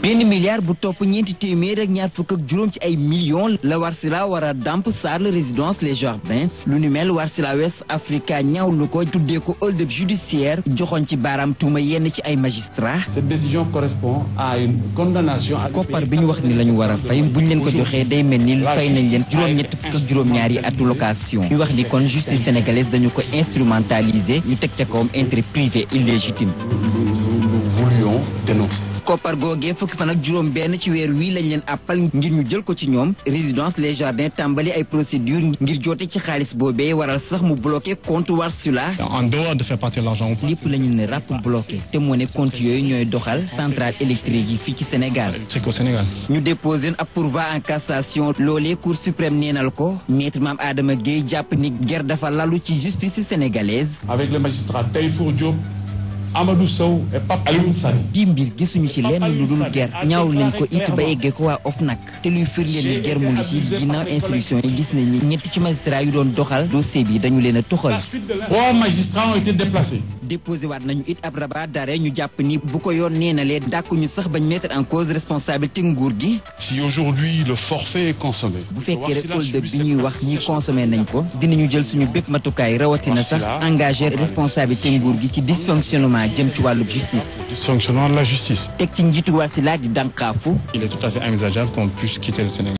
benn milliard bu topp ñeenti téeméer ak ñaar fukk ak juróom ci ay millions la Warsila war a damp Sarl résidence les jardins lu ni mel Warsila West Africa ñaawlu ko tuddee ko hold-up judiciaire joxoon ci baaraam tuuma yenn ci ay magistrats. Cette décision correspond à une condamnation. koppar bi ñu wax ni la ñu war a fay buñ leen ko joxee day mel ni fay nañ leen juróom-ñett fukk ak juróom-ñaari atu location ñu wax ni kon justice sénégalaise dañu ko instrumentaliser ñu teg ca kawam intérêt privé illégitime. Nous voulions dénoncer. koppar googee fukki fan ak juróom benn ci weer wii lañ leen àppal ngir ñu jël ko ci ñoom résidence les jardins tàmbali ay procédure ngir joote ci xaalis boobee waral sax mu bloqué compte Warsila En dehors de faire partir l'argent ou pas. lépp la ñu ne ràpp bloqué te moo ne compte yooyu ñooy doxal centrale électrique yi fii ci Sénégal C'est qu'au Sénégal. ñu déposé ab pourvoi en cassation loolee cour suprême neenal ko maître Mame Adama Gueye jàpp ni ger dafa lalu ci justice sénégalaise Avec les magistrats Taïfour Diop, Amadou Sow et Pape Alioune Sani. di mbir gisuñu ci lenn lu dul ger ñaawlu nañ ko it ba eggee ko waa OFNAC te luy firndeel ni ger mu ngi ci ginnaaw instruction yi gis nañ ni ñetti ci magistrat yu doon doxal dossier bi dañu leen a toxal Trois magistrats ont été déplacés. déposé waat nañu it ab rabat d'arrêt ñu jàpp ni bu ko yoon neenalee dàkkuñu sax bañ mettre en cause responsabilité nguur gi Si aujourd'hui le forfait est consommé, bu fekkee rek hold-up bi ñuy wax ñi consommé nañ ko dinañu jël suñu bépp matukaay rawatina sax engagé responsabilité nguur gi ci dysfonctionnement jëm ci wàllub justice dysfonctionnement de la justice. teg ci njiitu Warsila di dànkaafu Il est tout à fait envisageable qu'on puisse quitter le Sénégal.